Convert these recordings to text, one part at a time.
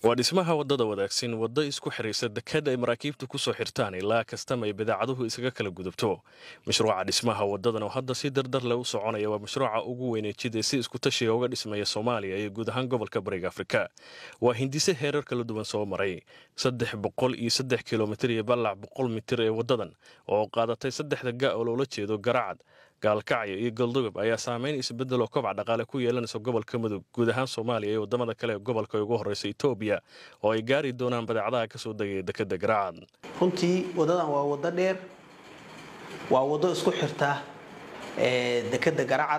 waa dhismaha waddada wadaagsin waddo isku xidhaysa dekad ay maraakiibtu ku soo xirtaan ilaa kastama ay badaacaduhu isaga kala gudubto mashruuca dhismaha waddadan oo hadda si dardar leh u soconaya waa mashruuca ugu weyneejida si isku tashiga uga dhismaya soomaaliya iyo guud ahaan gobolka bariga afrika waa hindise heerar kala duwan soo maray saddex boqol iyo saddex kilomitir iyo ballac boqol mitir ee waddadan oo qaadatay saddexda ga oo loola jeedo garacad gaalkacyo iyo galdogob ayaa saameyn isbedel oo kobac dhaqaale ku yeelanaysa gobolka mudug guud ahaan soomaaliya iyo waddamada kale ee gobolka ugu horreysa etoobiya oo ay gaari doonaan badeecadaha kasoo degaya dekeda garacad runtii waddadan waa waddo dheer waa waddo isku xirta dekeda garacad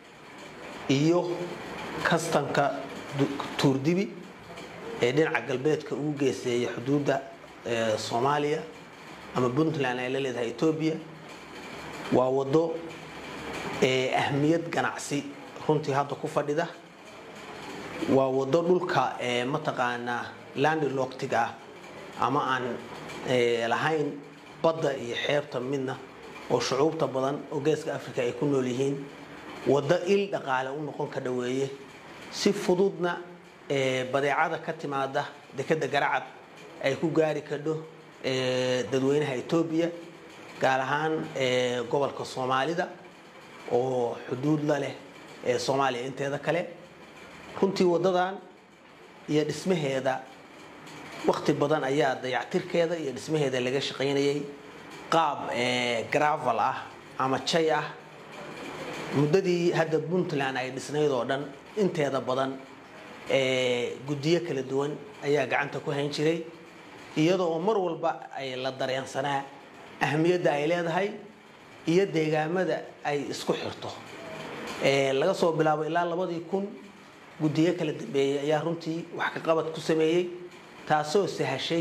iyo kastanka tuurdibi ee dhinaca galbeedka ugu geeseeya xuduudda soomaaliya ama puntland ay la leedahay etoobiya waa waddo ahmiyad ganacsi runtii hadda ku fadhida waa waddo dhulka mataqaanaa landiloctig ah ama aan lahayn badda iyo xeebta midna oo shucuubta badan oo geeska africa ay ku nool yihiin waddo il dhaqaale u noqon ka dhaweeye si fududna badeecada ka timaada dekeda garacad ay ku gaari kadho dadweynaha etoobiya gaar ahaan gobolka soomaalida oo xuduud la leh ee soomaaliya inteeda kale runtii waddadan iyo dhismaheeda wakti badan ayaa dayactirkeeda iyo dhismaheeda laga shaqaynayay qaab gravel ah ama jay ah muddadii hadda puntland ay dhisnayd oo dhan inteeda badan guddiyo kala duwan ayaa gacanta ku hayn jiray iyadoo oo mar walba ay la dareensanaa ahmiyadda ay leedahay iyo deegaamada ay isku xirto laga soo bilaabo ilaa labadii kun guddiyo kala dambeeyey ayaa runtii wax ka qabad ku sameeyey taasoo sahashay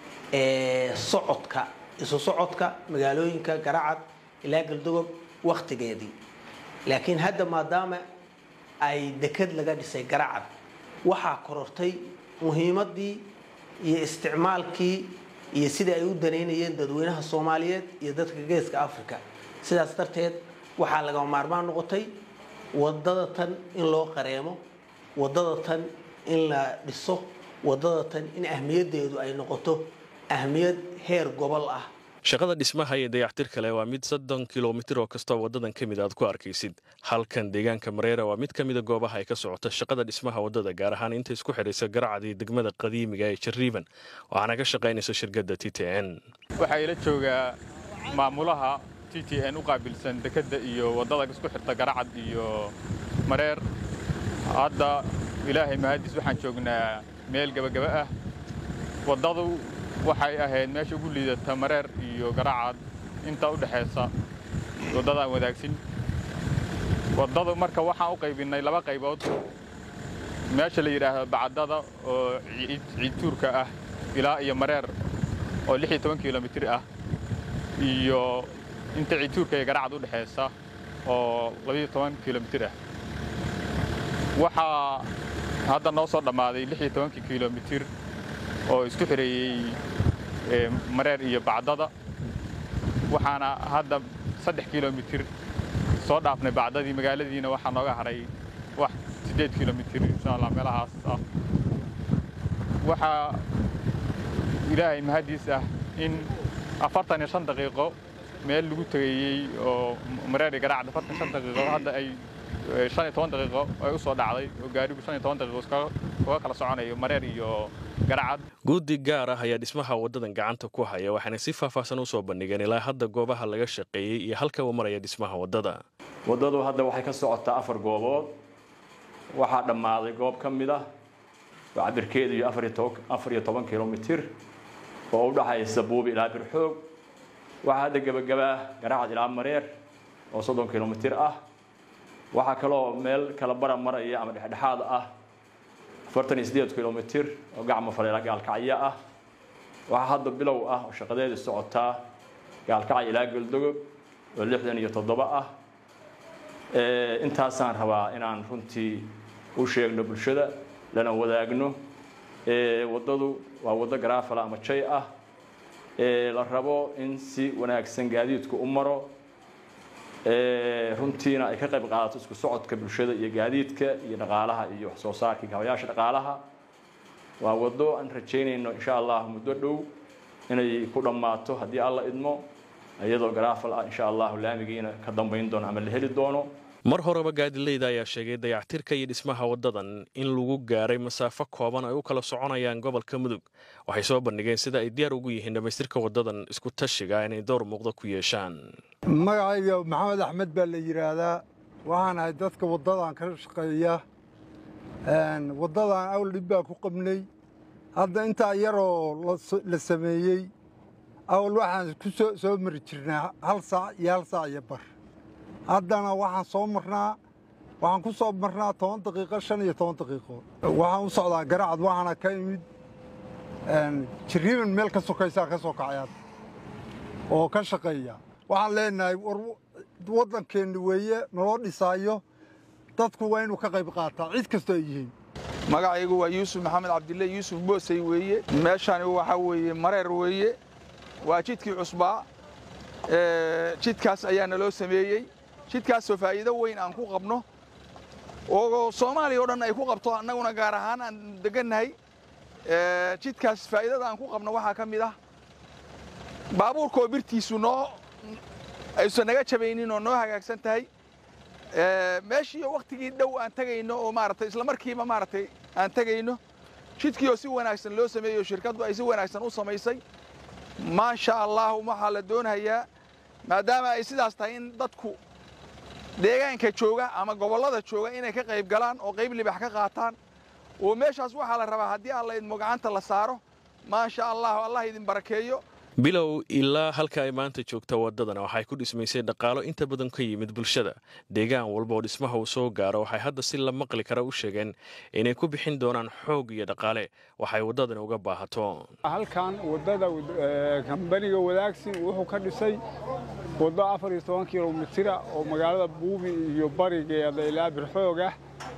socodka isu socodka magaalooyinka garacad ilaa galdogob wakhtigeedii laakiin hadda maadaama ay dekad laga dhisay garacad waxaa korortay muhiimaddii iyo isticmaalkii iyo sidai ay u danaynayeen dadweynaha soomaaliyeed iyo dadka geeska africa sidaas darteed waxaa laga maarmaan noqotay wadada tan in loo qareemo wadada tan in la dhiso wadada tan in ahmiyaddeedu ay noqoto ahmiyad heer gobol ah shaqada dhismaha iyo dayactir kale waa mid soddon kilomitir oo kastoo waddadan ka mid aad ku arkaysid halkan deegaanka mareera waa mid ka mida goobaha ay ka socoto shaqada dhismaha waddada gaar ahaan inta isku xidhaysa garacad iyo degmada qadiimiga ee jariiban waxaana ka shaqaynaysa shirkadda t t n waxaa ila joogaa maamulaha t t n u qaabilsan dekedda iyo waddada isku xirta garacad iyo mareer hadda ilaahay mahadiis waxaan joognaa meel gebagaba ah waddadu waxay ahayd meesha ugu liidata mareer iyo garacad inta u dhexaysa waddadaan wadaagsin waddadu marka waxaan u qaybinnay laba qaybood meesha la yidhaahdo bacadada oo ciidtuurka ah ilaa iyo mareer oo lix iyo toban kilomitir ah iyo inta ciidtuurka iyo garacad u dhexaysa oo labiyo toban kilomitir ah waxaa hadda noo soo dhammaaday lix iyo tobankii kilomitir oo isku xireeyey mareer iyo bacdada waxaana hadda saddex kilomitir soo dhaafnay bacdadii magaaladiina waxaa nooga haray wax siddeed kilomitir insha allah meelahaas ah waxaa ilaahay mahadiis ah in afartan iyo shan daqiiqo meel lagu tegayey oo mareer iyo garacad afartan shan daqiiqo hadda ay shan iyo toban daqiiqo ay u soo dhacday oo gaarigu shan iyo toban daqiiqo uga kala soconayo mareer iyo garacad guddi gaar ah ayaa dhismaha waddadan gacanta ku haya waxaana si faahfaahsan u soo bandhigeen ilaa hadda goobaha laga shaqeeyey iyo halka uu maraya dhismaha waddada waddadu hadda waxay ka socotaa afar goobood waxaa dhammaaday goob ka mid ah oo cabirkeedu iyo afar iyo toban kilomitir oo u dhaxaysa buubi ilaa birxoog waxaa hadda gebagabaa garacad ilaa mareer oo soddon kilomitir ah waxaa kaloo meel kala bara maraya ama dhexdhexaad ah afartan iyo siddeed kilomitir oo gacmo faleela gaalkacyo ah waxaa hadda bilow ah oo shaqadeedu socotaa gaalkacyo ilaa goldogob oo lixdan iyo toddoba ah intaasaan rabaa inaan runtii u sheegno bulshada lana wadaagno waddadu waa waddo garaafala ama jay ah la rabo in si wanaagsan gaadiidku u maro runtiina ay ka qayb qaadato isku socodka bulshada iyo gaadiidka iyo dhaqaalaha iyo wax soo saarka gabayaasha dhaqaalaha waa waddo aan rajaynayno insha allah muddo dhow inay ku dhammaato haddii alla idmo iyadoo garaafal ah insha allahu laamigiina ka dambayn doono ama la heli doono mar horeba gaadileyda ayaa sheegay dayactirka iyo dhismaha waddadan in lagu gaaray masaafo kooban ay u kala soconayaan gobolka mudug waxay soo bandhigeen sida ay diyaar ugu yihiin dhammaystirka waddadan isku tashiga inay door muuqda ku yeeshaan magacayga maxamed axmed baa la yidhaahdaa waxaan ahay dadka waddadan ka shaqeeya waddadan awl dhib baa ku qabnay hadda intaa yaroo la sameeyey awal waxaan ku soo mari jirnaa hal saac iyo hal saac iyo bar haddana waxaan soo marnaa waxaan ku soo marnaa toban daqiiqo shan iyo toban daqiiqo waxaan u socdaa garacad waxaana ka imid jiriiban meel ka sokaysaa ka soo kacayaad oo ka shaqeeya waxaan leenahay war waddankeenni weeye naloo dhisaayo dadku waa inuu ka qayb qaataa cid kastoo ay yihiin magacaygu waa yuusuf maxamed cabdille yuusuf boosey weeye meeshani waxaa weeye mareer weeye waa jidkii cusbaa jidkaas ayaa naloo sameeyey jidkaasoo faa'iido weyn aan ku qabno oo soomaaliya o dhan ay ku qabto annaguna gaar ahaan aan degannahay jidkaas faa'iidada aan ku qabno waxaa ka mid ah baabuurkaoo birtiisu noo aysan naga jabaynin oo noo hagaagsan tahay meeshii wakhtigii dhow aan tegayno oo maaragtay isla markiiba maaragtay aan tegayno jidkii oo si wanaagsan loo sameeyey oo shirkaddu ay si wanaagsan u samaysay maasha allah waxaa la doonayaa maadaama ay sidaas tahay in dadku deegaanka jooga ama gobollada jooga inay ka qayb galaan oo qayb libax ka qaataan oo meeshaas waxaa la rabaa haddii alla idmo gacanta la saaro maasha allah allah idin barakeeyo bilow ilaa halka ay maanta joogta waddadana waxay ku dhismaysay dhaqaalo inta badan ka yimid bulshada deegaan walba oo dhismaha uu soo gaaro waxay hadda si la maqli kara u sheegeen inay ku bixin doonaan xoog iyo dhaqaale waxay waddadani uga baahato halkan waddada kambaniga wadaagsin wuxuu ka dhisay waddo afar iyo toban kilomitira oo magaalada buubi iyo barigeeda ilaa birxoog ah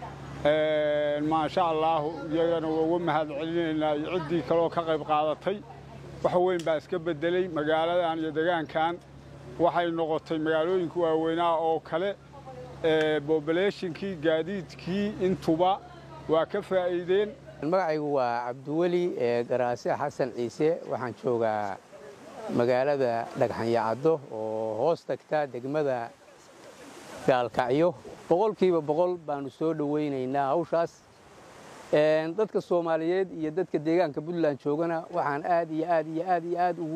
maasha allaahu iyagana waa uga mahad celinaynaa iyo ciddii kaleoo ka qayb qaadatay wax weyn baa iska beddeley magaaladan iyo degaankan waxay noqotay magaalooyinka waaweynaa oo kale bobulationkii gaadiidkii intuba waa ka faa'iideen magacaygu waa cabdiweli garaase xasan ciise waxaan joogaa magaalada dhagxanyacaddo oo hoos tagta degmada gaalkacyo boqolkiiba boqol baannu soo dhowaynaynaa hawshaas dadka soomaaliyeed iyo dadka deegaanka puntland joogana waxaan aad iyo aad iyo aad iyo aad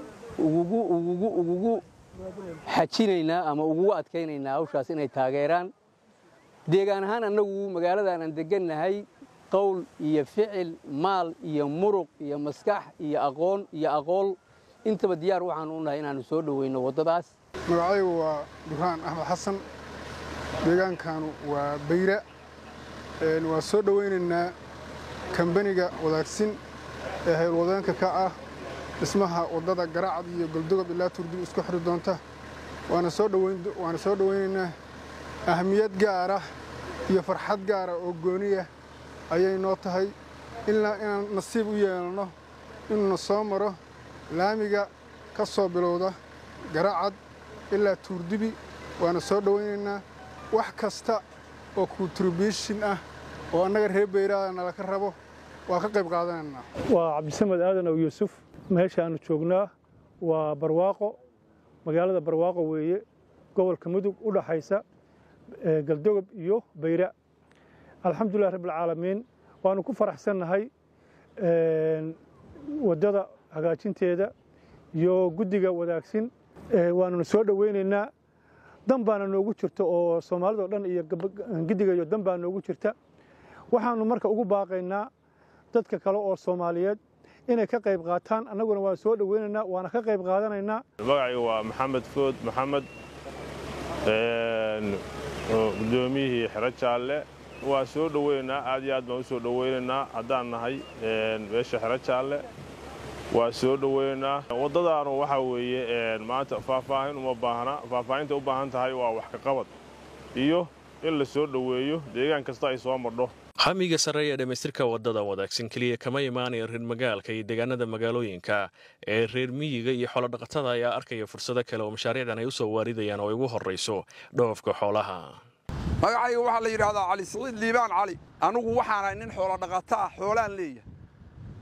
ugugu xajinaynaa ama ugugu adkaynaynaa hawshaas inay taageeraan deegaan ahaan annagu magaaladan aan degannahay qowl iyo ficil maal iyo muruq iyo maskax iyo aqoon iyo aqool intaba diyaar waxaanu u nahay inaannu soo dhowayno waddadaas magacaygu waa duraan axmed xasan deegaankanu waa bayra waa soo dhowaynaynaa kambaniga wadaagsin ee haylwadeenka ka ah dhismaha waddada garacad iyo goldogob ilaa turdib isku xiri doonta waana soo dhowaynaynaa ahmiyad gaara iyo farxad gaara oo gooniya ayay noo tahay inaan nasiib u yeelno inuuna soo maro laamiga ka soo bilowda garacad ilaa tuurdibi waana soo dhowaynaynaa wax kasta oo kontribution ah oo annaga reer bayraada nalaka rabo waa ka qayb qaadanaynaa waa cabdisamed aadan ow yuusuf meeshaannu joognaa waa barwaaqo magaalada barwaaqo weeye gobolka mudug u dhaxaysa galdogob iyo bayra alxamdulilah rabbilcaalamiin waannu ku faraxsannahay waddada hagaajinteeda iyo guddiga wadaagsin waanuna soo dhowaynaynaa dan baana noogu jirta oo soomaalida o dhan iyo giddiga iyo dan baa noogu jirta waxaannu marka ugu baaqaynaa dadka kale oo soomaaliyeed inay ka qayb qaataan annaguna waan soo dhowaynaynaa waana ka qayb qaadanaynaa magacaygu waa maxamed food maxamed guddoomiyihii xero jaalle waa soo dhowaynaynaa aad iyo aad baan u soo dhowaynaynaa haddaan nahay meesha xero jaalle waa soo dhowaynaynaa waddadaanu waxaa weeye maanta faahfaahin uma baahna faahfaahinta u baahan tahay waa wax ka qabad iyo in la soo dhoweeyo deegaan kasta ay soo mardho hamiga sare ee dhammaystirka waddadan wadaagsan keliya kama imaanaya reer magaalka iyo deegaanada magaalooyinka ee reer miyiga iyo xoolodhaqatada ayaa arkaya fursado kale oo mashaariicdan ay u soo waaridayaan oo ay ugu horrayso dhoofka xoolaha magacayga waxaa la yidhaahdaa cali siciid liibaan cali anugu waxaanahay nin xoolodhaqato ah xoolaan leeyahay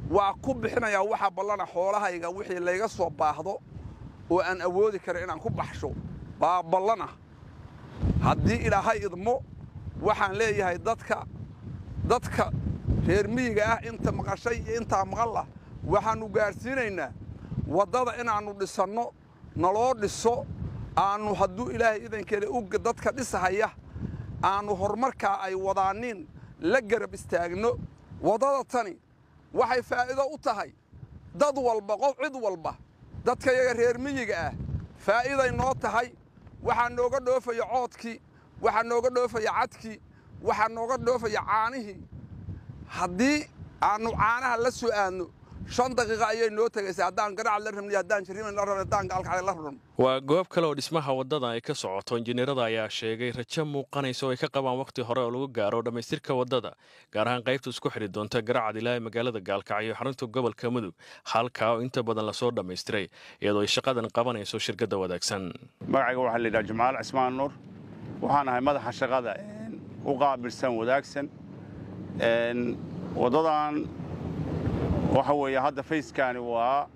waa ku bixinayaa waxa ballana xoolahayga wixii layga soo baahdo oo aan awoodi karin inaan ku baxsho baa ballana haddii ilaahay idmo waxaan leeyahay dadka dadka reer miyiga ah inta maqashay iyo intaa maqal ah waxaannu gaadhsiinaynaa waddada inaannu dhisanno naloo dhiso aannu hadduu ilaahay idankeeda u dadka dhisahaya aannu horumarkaa ay wadaaniin la garab istaagno waddada tani waxay faa'iido u tahay dad walba qof cid walba dadka yaga reer miyiga ah faa'iiday noo tahay waxaa nooga dhoofaya coodkii waxaa nooga dhoofaya cadkii waxaa nooga dhoofaya caanihii haddii aannu caanaha la soo aadno shan daqiiqa ayay noo tegaysa haddaan garaac la rabni haddaan jiriman la rabni haddaan gaalkacay la rabno waa goob kale oo dhismaha waddadan ay ka socoto injineerada ayaa sheegay rajo muuqanaysa oo ay ka qabaan wakhti hore oo lagu gaaro dhammaystirka waddada gaar ahaan qaybta isku xidhi doonta garacad ilaa magaalada gaalkacyo xarunta gobolka mudug halkaa oo inta badan lasoo dhammaystiray iyadoo ay shaqadan qabanayso shirkadda wadaagsan magacayga waxaa la yidhaha jamaal cismaan nuur waxaan ahay madaxa shaqada u qaabilsan wadaagsan waddadan waxa weeye hadda fayskani waa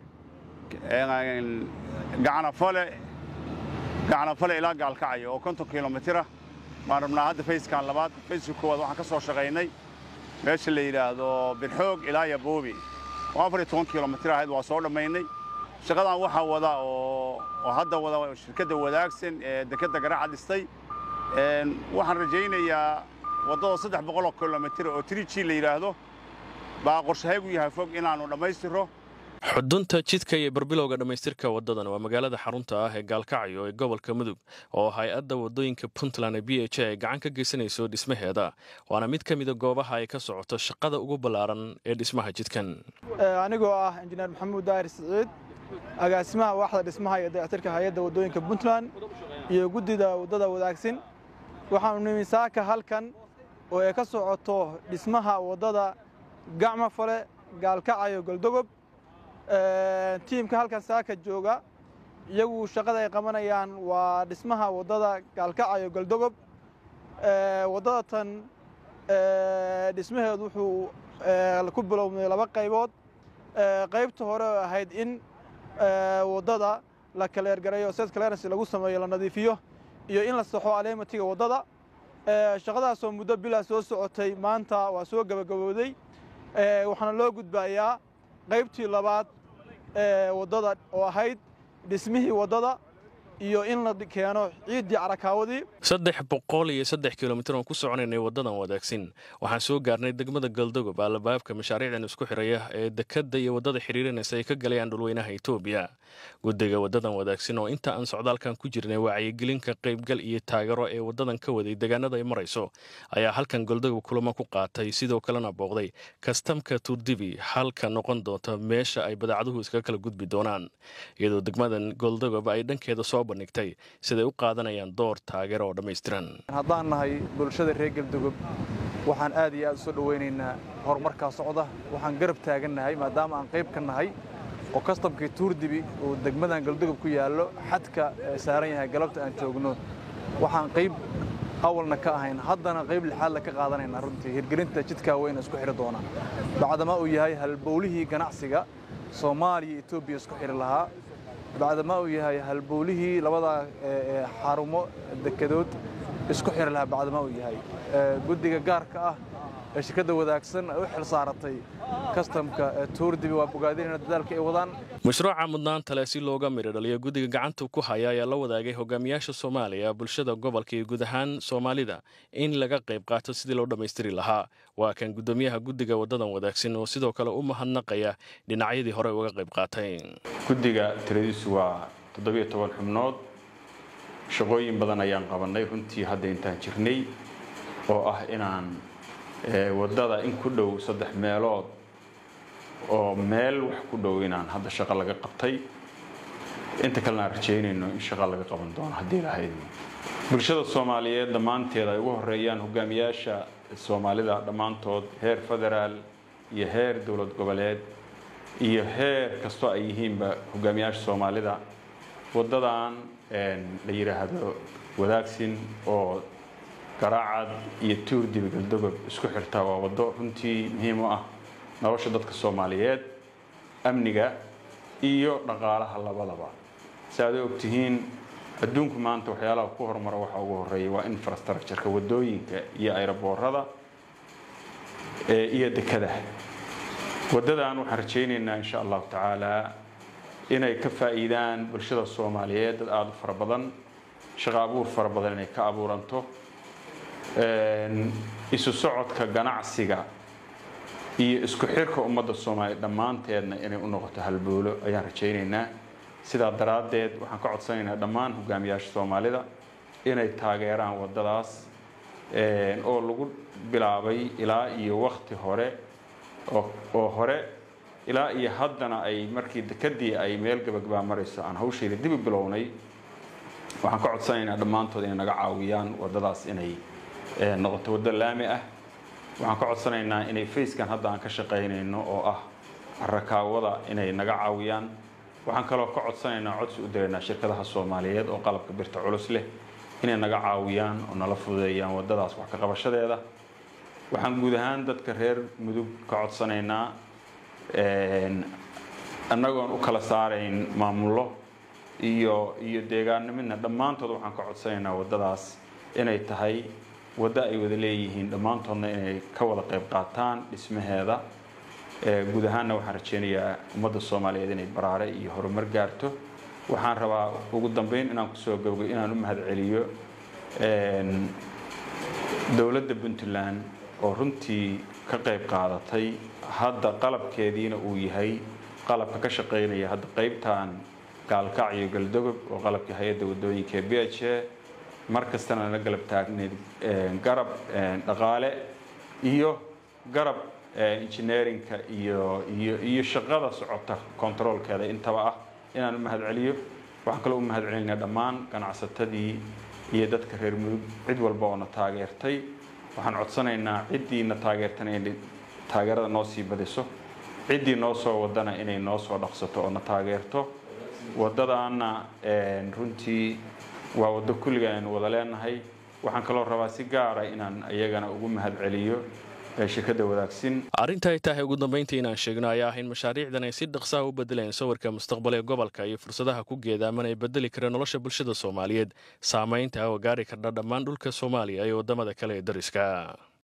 gacanafale gacanafale ilaa gaalkacyo oo konton kilomitira baan rabnaa hadda fayskan labaad fayska koowaad waxaan ka soo shaqaynay meesha la yidhaahdo birxoog ilaa yaboobi oo afar iyo toban kilomitir ahayd waa soo dhammaynay shaqadan waxaa wada oo oo hadda wada shirkadda wadaagsan ee dekedda garaaca dhistay waxaan rajaynayaa waddada saddex boqoloo kilomitir oo triji la yidhaahdo baa qorshahaygu yahay fog inaannu dhammaystiro xudunta jidka iyo barbilowga dhammaystirka waddadan waa magaalada xarunta ah ee gaalkacyo ee gobolka mudug oo hay-adda waddooyinka puntland ee b h a ay gacan ka geysanayso dhismaheeda waana mid ka mida goobaha ay ka socoto shaqada ugu ballaaran ee dhismaha jidkan anigoo ah injineer maxamuud daahir siciid agaasimaha waaxda dhismaha iyo dayactirka hay-adda waddooyinka puntland iyo guddida waddada wadaagsin waxaanu nimi saaka halkan oo ay ka socoto dhismaha waddada gacma fale gaalkacayo goldogob tiimka halkan saaka jooga iyagu shaqada ay qabanayaan waa dhismaha waddada gaalkacayo goldogob waddada tan dhismaheedu wuxuu ku bilowmay laba qaybood qaybta hore oo ahayd in waddada la kaleergarayo set clearance lagu sameeyo la nadiifiyo iyo in la saxo aleematiga waddada shaqadaasoo muddo bilaa soo socotay maanta waa soo gebagabowday waxaana loo gudbayaa qaybtii labaad ee waddada oo ahayd dhismihii waddada iyo in la keeno ciiddii carakaawadii saddex boqol iyo saddex kilomitir oon ku soconaynay waddadan wadaagsin waxaan soo gaarnay degmada galdogob allabaabka mashaariicdan isku xiraya ee dekedda iyo waddada xiriirinaysa ay ka galayaan dhulweynaha etoobiya guddiga waddadan wadaagsin oo inta aan socdaalkan ku jirnay wacyigelinka qaybgal iyo taageero ee waddadan ka waday deegaanada ay marayso ayaa halkan goldogob kulamo ku qaatay sidoo kalena booqday kastamka turdibi halka noqon doonta meesha ay badaacaduhu iskaga kala gudbi doonaan iyadoo degmadan goldogob ay dhankeeda soo bandhigtay siday u qaadanayaan door taageero oo dhammaystiran haddaan nahay bulshada reer galdogob waxaan aad iyo aad u soo dhowaynaynaa horumarkaa socda waxaan garab taagannahay maadaama aan qayb ka nahay oo kastamkii tuurdibi uu degmadan galdogob ku yaallo xadka saaran yahay galabta aan joogno waxaan qayb awalna ka ahayn haddana qayb lixaadla ka qaadanayna runtii hirgelinta jidkaa weyna isku xidhi doona bacdama uu yahay halbowlihii ganacsiga soomaaliya etoobiya isku xidhi lahaa bacdama uu yahay halbowlihii labada xarumo dekedood isku xidhi lahaa bacdama uu yahay guddiga gaarka ah ee shirkadda wadaagsan ay u xil saaratay kastamka tuurdibi waa bogaadinayna dadaalka ay wadaan mashruuca mudnaanta leh si looga midho dhaliyo guddiga gacanta ku haya ayaa la wadaagay hogaamiyaasha soomaaliya bulshada gobolka iyo guud ahaan soomaalida in laga qayb qaato sidii loo dhammaystiri lahaa waa kan guddoomiyaha guddiga waddadan wadaagsan oo sidoo kale u mahadnaqaya dhinacyadii hore uga qayb qaatay guddiga tiradiisu waa toddobiyo toban xubnood shaqooyin badan ayaan qabannay runtii hadda intaan jirnay oo ah inaan waddada in ku dhow saddex meelood oo meel wax ku dhow inaan hadda shaqo laga qabtay inta kalena aan rajaynayno in shaqo laga qaban doono haddii lahayd bulshada soomaaliyeed dhammaanteed ay ugu horeeyaan hogaamiyaasha soomaalida dhammaantood heer federaal iyo heer dowlad goboleed iyo heer kastoo ay yihiinba hogaamiyaasha soomaalida waddadan la yidhaahdo wadaagsin oo garaacad iyo tuurdibi galdogob isku xirtaa waa waddo runtii muhiim u ah nolosha dadka soomaaliyeed amniga iyo dhaqaalaha labadaba si aad u ogtihiin adduunku maanta waxyaalaha ku horumara waxa ugu horeeya waa infrastructureka wadooyinka iyo ayroboorada iyo dekada waddadan waxaan rajaynaynaa insha allahu tacaala inay ka faa'iidaan bulshada soomaaliyeed dad aada u fara badan shaqo abuur fara badan inay ka abuuranto isu socodka ganacsiga iyo isku xirka ummadda soomaaliya dhammaanteedna inay u noqoto halboolo ayaan rajaynaynaa sidaa daraaddeed waxaan ka codsanaynaa dhammaan hogaamiyaasha soomaalida inay taageeraan waddadaas oo lagu bilaabay ilaa iyo wakti hore oo hore ilaa iyo haddana ay markii dekadii ay meel gabagabaa marayso aan hawshayda dib u bilownay waxaan ka codsanaynaa dhammaantood inay naga caawiyaan waddadaas inay noqoto waddo laami ah waxaan ka codsanaynaa inay fayskan hadda aan ka shaqaynayno oo ah rakaawada inay naga caawiyaan waxaan kaloo ka codsanaynaa codsi u diraynaa shirkadaha soomaaliyeed oo qalabka birta culus leh inay naga caawiyaan oo nala fududeeyaan waddadaas wax ka qabashadeeda waxaan guud ahaan dadka reer mudug ka codsanaynaa annagoon u kala saarayn maamullo iyo iyo deegaannimidna dhammaantood waxaan ka codsanaynaa waddadaas inay tahay waddo ay wada leeyihiin dhammaantoodna inay ka wada qayb qaataan dhismaheeda guud ahaanna waxaan rajaynayaa ummadda soomaaliyeed inay baraare iyo horumar gaarto waxaan rabaa ugu dambeyn inaan kusoo gabgo inaan u mahadceliyo dowladda puntland oo runtii ka qayb qaadatay hadda qalabkeediina uu yahay qalabka ka shaqaynaya hadda qaybtan gaalkaac iyo galdogob oo qalabkii hay-adda wadooyinka ee b h a mar kastana la galab taagneyd garab dhaqaale iyo garab engineerinka iyo iyo iyo shaqada socota controolkeeda intaba ah inaan u mahad celiyo waxaan kaloo u mahad celinaa dhammaan ganacsatadii iyo dadka reer mudug cid walba oo na taageertay waxaan codsanaynaa ciddii na taageertana inay taageerada noo sii badiso ciddii noo soo wadana inay noo soo dhaqsato oo na taageerto waddadaana runtii waa waddo kulliga aynu wada leenahay waxaan kaloo rabaa si gaara inaan iyagana ugu mahad celiyo shirkadda wadaagsin arrinta ay tahay ugu dambayntii inaan sheegno ayaa ah in mashaariicdan ay si dhaqsaha u bedelayaan sawirka mustaqbal ee gobolka iyo fursadaha ku geedaaman ay bedeli kara nolosha bulshada soomaaliyeed saamaynta oo gaari kardha dhammaan dhulka soomaaliya iyo waddamada kale ee dariska